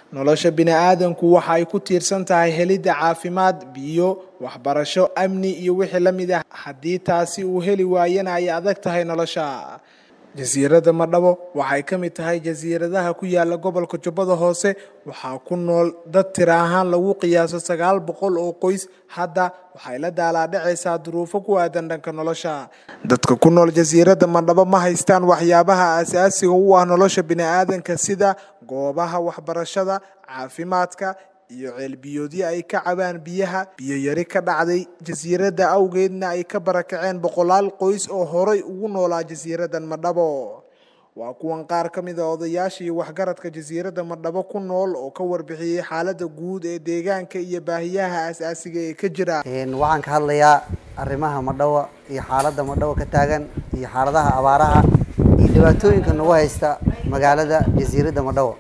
nolosha bini'aadanku waxa ay ku tiirsan tahay helidda caafimaad biyo waxbarasho amni iyo wixii la mid ah haddii taasi uu heli waayana ay adag tahay nolosha jasiiradda madhabo waxay ka mid tahay jasiiradaha ku yaala gobolka jubbada hoose waxaa ku nool dad tira ahaan lagu qiyaaso sagaal boqol oo qoys hadda waxay la daalaadhacaysaa duruufo ku aadan dhanka nolosha dadka ku nool jasiiradda madhabo ma haystaan waxyaabaha aasaasiga u ah nolosha bini'aadanka sida goobaha waxbarashada caafimaadka iyo ceelbiyoodyo ay ka cabaan biyaha biyo yari ka dhacday jasiiradda awgeedna ay ka barakaceen boqolaal qoys oo horay ugu noolaa jasiiraddan madhabo waa kuwan qaar ka mid a odayaasha iyo waxgaradka jasiiradda madhabo ku nool oo ka warbixiyey xaaladda guud ee deegaanka iyo baahiyaha aasaasiga ee ka jira waxaan ka hadlayaa arrimaha madhawa iyo xaaladda madhawa ka taagan iyo xaaladaha abaaraha iyo dhibaatooyinka nagu haysta magaalada jasiiradda madhawa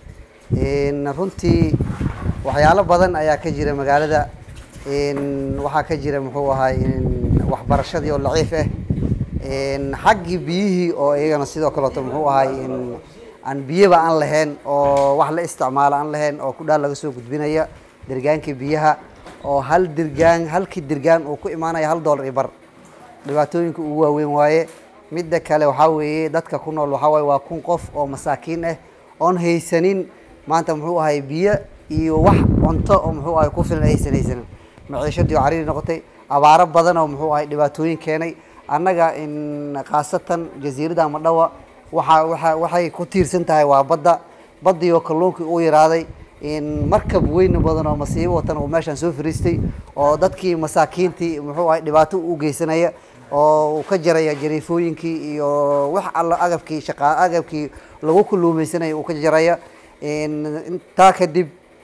runtii waxyaalo badan ayaa ka jira magaalada waxaa ka jira muxuu ahay waxbarashadii oo laciif ah xaggii biyihii oo iyagana sidoo kaleeto muxuu ahay aan biyaba aan lahayn oo wax la isticmaalo aan lahayn oo kudhaal laga soo gudbinaya dirgaankii biyaha oo hal dirgaan halkii dirgaan uu ku imaanaya hal dollar iyo bar dhibaatooyinka ugu waaweyn waaye midda kale waxaa weeye dadka ku nool waxaa waaye waa kun qof oo masaakiin ah oon haysanin maanta muxuu ahay biyo iyo wax cunto oo muxuu ahay ku filan aysan haysanin maciishadii oo cariiri noqotay abaaro badan oo muxuu ahay dhibaatooyin keenay annaga khaasatan jasiiradda madhawa waxa waa waxay ku tiirsan tahay waa badda baddii oo kalluunkii uu yaraaday markab weyn badan oo masiibo watan uu meeshaan soo fariistay oo dadkii masaakiintii muxuu ahay dhibaato u geysanaya oo uu ka jaraya jariifooyinkii iyo wax alla agabkii shaqa agabkii lagu kulluumeysanaya uu ka jaraya intaa kadib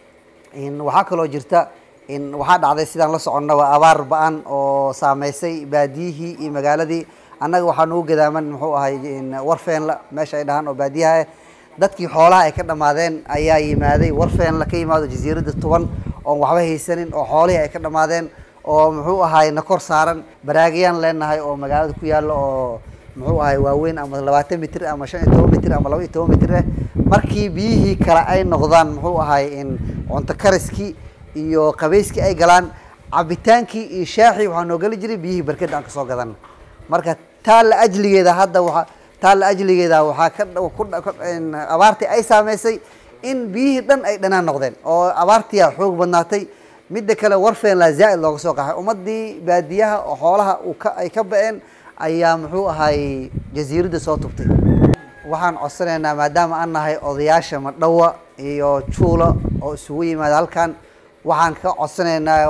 waxaa kaloo jirta waxaa dhacday sidaan la soconnaba abaar ba-an oo saameysay baadiyihii iyo magaaladii annaga waxaa nagu gadaaman muxuu ahay warfeenla meesha ay dhahaan oo baadiyaha ah dadkii xoolaha ay ka dhamaadeen ayaa yimaaday warfeenla ka yimaado jasiiradda tuban oon waxba haysanin oo xoolihii ay ka dhamaadeen oo muxuu ahay na kor saaran baraagayaan leenahay oo magaalada ku yaalla oo muxuu ahay waaweyn ama labaatan mitir ama shan iyo toban mitir ama laba iyo toban mitir ah markii biyihii kale ay noqdaan muxuu ahay cunto kariskii iyo qabeyskii ay galaan cabitaankii iyo shaaxii waxaa noo geli jiray biyihii barkada aan kasoo gadan marka taa la ajligeeda hadda waa taa la ajligeeda waxaa ka abaartii ay saameysay in biyihii dhan ay dhanaan noqdeen oo abaartiia xoog badnaatay midda kale warfeenla zaa-id looga soo qaxay ummadii baadiyaha oo xoolaha uu ka ay ka ba-een ayaa muxuu ahay jasiiradda soo tubtay waxaan codsanaynaa maadaama aan nahay odayaasha madhawa iyo juula oo isugu yimaada halkan waxaan ka codsanaynaa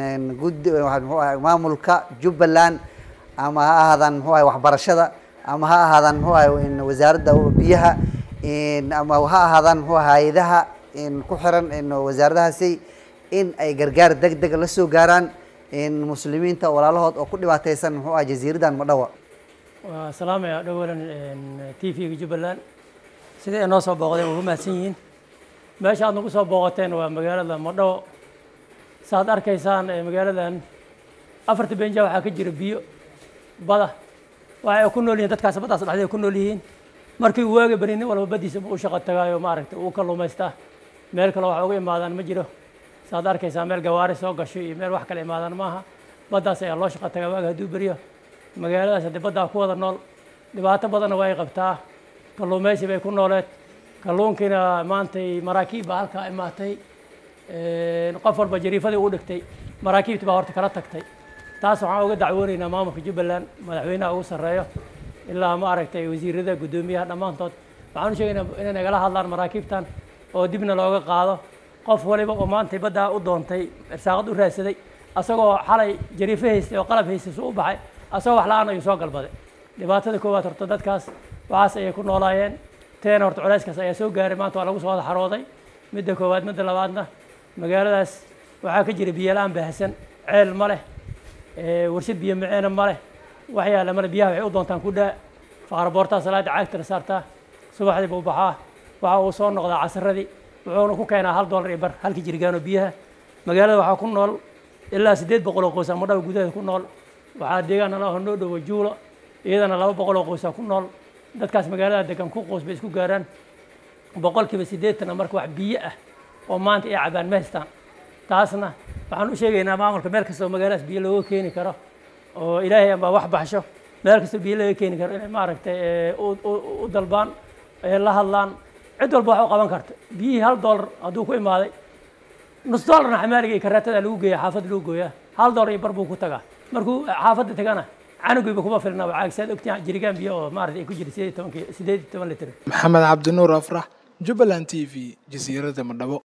guddi muxuu ahay maamulka jubbaland ama ha ahaadaan muxuu ahay waxbarashada ama ha ahaadaan muxuu ahay wasaaradda biyaha ama ha ahaadaan muxuu hay-adaha ku xiran wasaaradahaasi in ay gargaar deg deg la soo gaaraan muslimiinta walaalahood oo ku dhibaateysan muxuu ahay jasiiraddan madhawa waa salaamaya dhawalan t v-ga jubbaland sidai inoo soo booqdeen waa ku mahadsan yihiin meesha aad nagu soo booqateen waa magaalada madhawo saaad arkaysaan magaaladan afarta benja waxaa ka jira biyo bada waxa ay ku nool yihiin dadkaas baddaas dhexdeeda ku nool yihiin markii waaga beri nin walba baddiisa u shaqo tagaayo maaragtay uu kalluumaystaa meel kale wax uga imaadaan ma jiro saaad arkaysaa meel gawaari soo gasho iyo meel wax kale imaadaan maaha baddaas ayaa loo shaqo tagaa waaga hadduu beriyo magaaladaas haddii baddaa ku wada nool dhibaato badanna waa ay qabtaa kalluumaysi bay ku nooleed kalluunkiina maantay maraakiib baa halkaa imaatay qof walba jariifadii u dhigtay maraakiibti baa horta kala tagtay taas waxaan uga dacwoonaynaa maamulka jubbaland madaxweynaha ugu sarreeyo ilaa ma aragtay wasiirada guddoomiyaha dhammaantood waxaan u sheegaynaa inay nagala hadlaan maraakiibtan oo dibna looga qaado qof waliba oo maantay baddaa u doontay irsaaqad u raadsaday asagoo xalay jariifo haystay oo qalab haystay suu u baxay asagoo wax la-aan ayuu soo galbaday dhibaatada koowaad horta dadkaas waxaas ayay ku noolaayeen teena horta culayskaas ayaa soo gaaray maanta waa lagu soo wada xarooday midda koowaad midda labaadna magaaladaas waxaa ka jira biyo la-aan baahsan ceel ma leh warshad biyo maceena ma leh wax yaalla male biyaha waxay u doontaan ku dhaa faaraboortaa salaada caagtana saartaa subaxdii buu baxaa waxa uu soo noqdaa casaradii wuxuuna ku keenaa hal dollar iyo bar halkii jirgaano biyaha magaalada waxaa ku nool ilaa siddeed boqol oo qoys ama dhawa gudaheeda ku nool waxaa deegaan nala noo dhowo juulo iyadana laba boqol oo qoysaa ku nool dadkaas magaalada degan ku qoys bay isku gaaraan boqolkiiba siddeetana marka wax biyo ah oo maanta ay cabaan ma haystaan taasna waxaan u sheegaynaa maamulka meel kastoo magaaladaas biyo looga keeni karo oo ilaahay amba wax baxsho meel kastoo biyo laga keeni karo inay maaragtay u dalbaan la hadlaan cid walba wax u qaban karta biyihii hal dollar hadduu ku imaaday nus dollarna xamaaliga iyo kareetada lagu geeya xaafadda lagu gooyaa hal dollar iyo bar buu ku tagaa markuu xaafadda tagana canugiiba kuma filna waa caagsaad ogtiin jirigaan biyo oo maaragtay ay ku jira sideed iyo toban sideed iyo toban litir maxamed cabdinuur afrax jubbaland t v jasiiradda madhabo